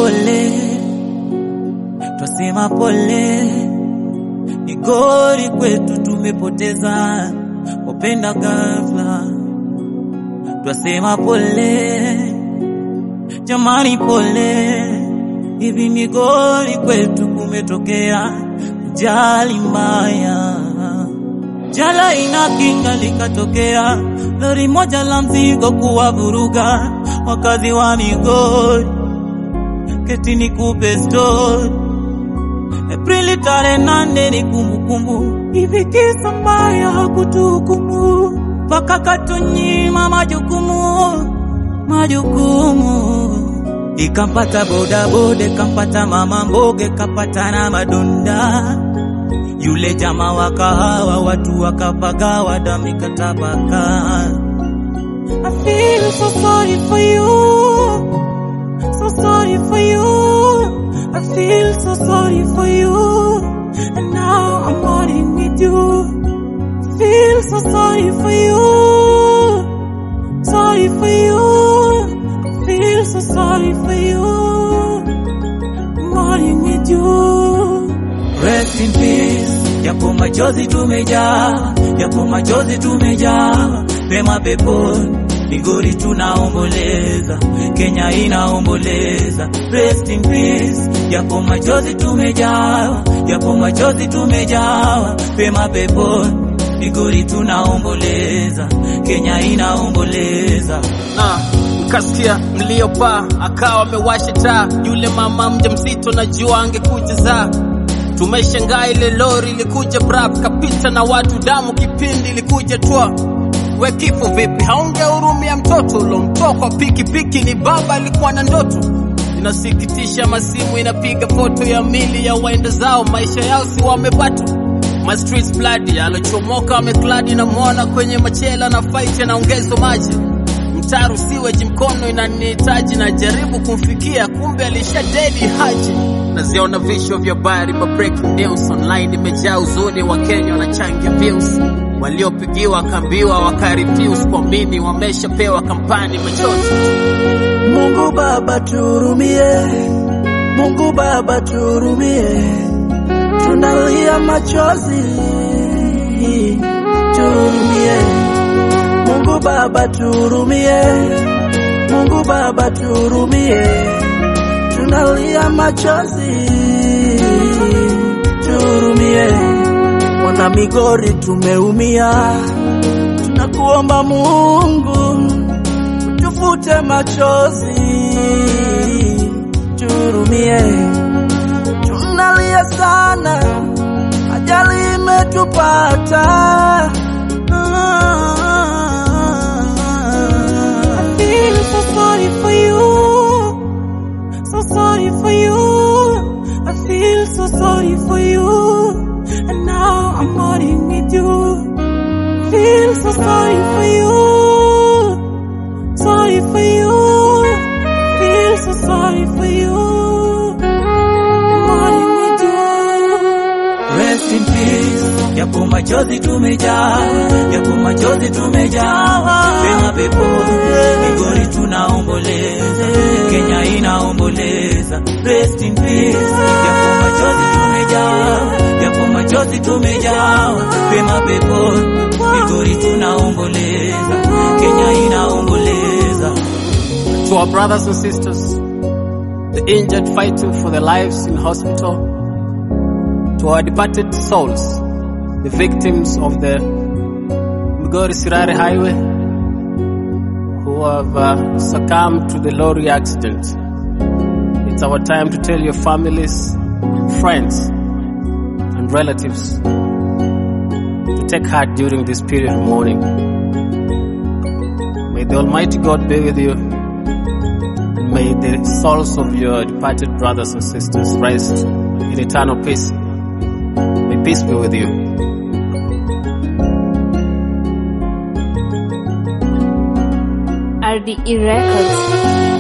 pole, twasema pole. Migori kwetu tumepoteza wapenda ghafla, twasema pole jamani, pole. Hivi Migori kwetu kumetokea ajali mbaya, jala ina kinga likatokea lori moja la mzigo kuwavuruga wakazi wa Migori. Keti nikupe story, Aprili tarehe nane ni kumbukumbu, hivi kisa mbaya hakutuhukumu mpaka katunyima majukumu majukumu ikampata bodaboda, ikampata mama mboga, ikapata na madonda. Yule jamaa wa kahawa, watu wakapagawa, damu ikatapakaa. I feel so sorry for you, so sorry for you. I feel so sorry for you, and now I'm mourning with you. Feel so sorry for you, sorry for you. Feel so sorry for you, mourning with you. Rest in peace, yapo machozi tumejaa, yapo machozi tumejaa, pema peponi. Migori tunaomboleza, Kenya inaomboleza. Rest in peace, yapo machozi tumejaa, yapo machozi tumejaa, pema peponi. Migori tunaomboleza, Kenya inaomboleza. na nikasikia mlio paa, akawa amewasha taa. Yule mama mjamzito najua angekuja zaa. Tumeshangaa ile lori ilikuja brab, kapita na watu damu, kipindi ilikuja twa we kifo vipi, haungehurumia mtoto ulomtoa kwa pikipiki? Ni baba alikuwa na ndoto. Inasikitisha, masimu inapiga foto ya mili ya waenda zao, maisha yao si wamepata My streets bloody, alochomoka amekladi na mwana kwenye machela na fight anaongezwa maji mtaru siweji mkono inanihitaji na jaribu kumfikia kumbe alisha dedi haji naziona vichwa vya habari ma breaking news online imejaa huzuni wa Kenya wanachangia views waliopigiwa kambiwa wakarefuse kuamini wameshapewa kampani machozi Mungu Baba turumie, Mungu Baba turumie, tunalia machozi, turumie. Mungu Baba turumie, Mungu Baba turumie, tunalia machozi, turumie. Wana Migori tumeumia, tunakuomba Mungu tufute machozi, turumie. Tunalia sana, ajali imetupata. I feel so sorry for you, so sorry for you. I feel so sorry for you, and now I'm mourning with you. Feel so sorry for you, sorry for you. Feel so sorry for you, mourning with you. Rest in peace. Yapo machozi tumejaa, yapo machozi tumejaa, pema peponi. Migori tunaomboleza, Kenya inaomboleza. Rest in peace. Yapo machozi tumejaa, yapo machozi tumejaa, pema peponi. Migori tunaomboleza, Kenya inaomboleza. to our brothers and sisters the injured fighting for their lives in hospital to our departed souls the victims of the Migori Sirare Highway who have uh, succumbed to the lorry accident. It's our time to tell your families, friends, and relatives to take heart during this period of mourning. May the Almighty God be with you. And may the souls of your departed brothers and sisters rest in eternal peace. May peace be with you. RDE Records.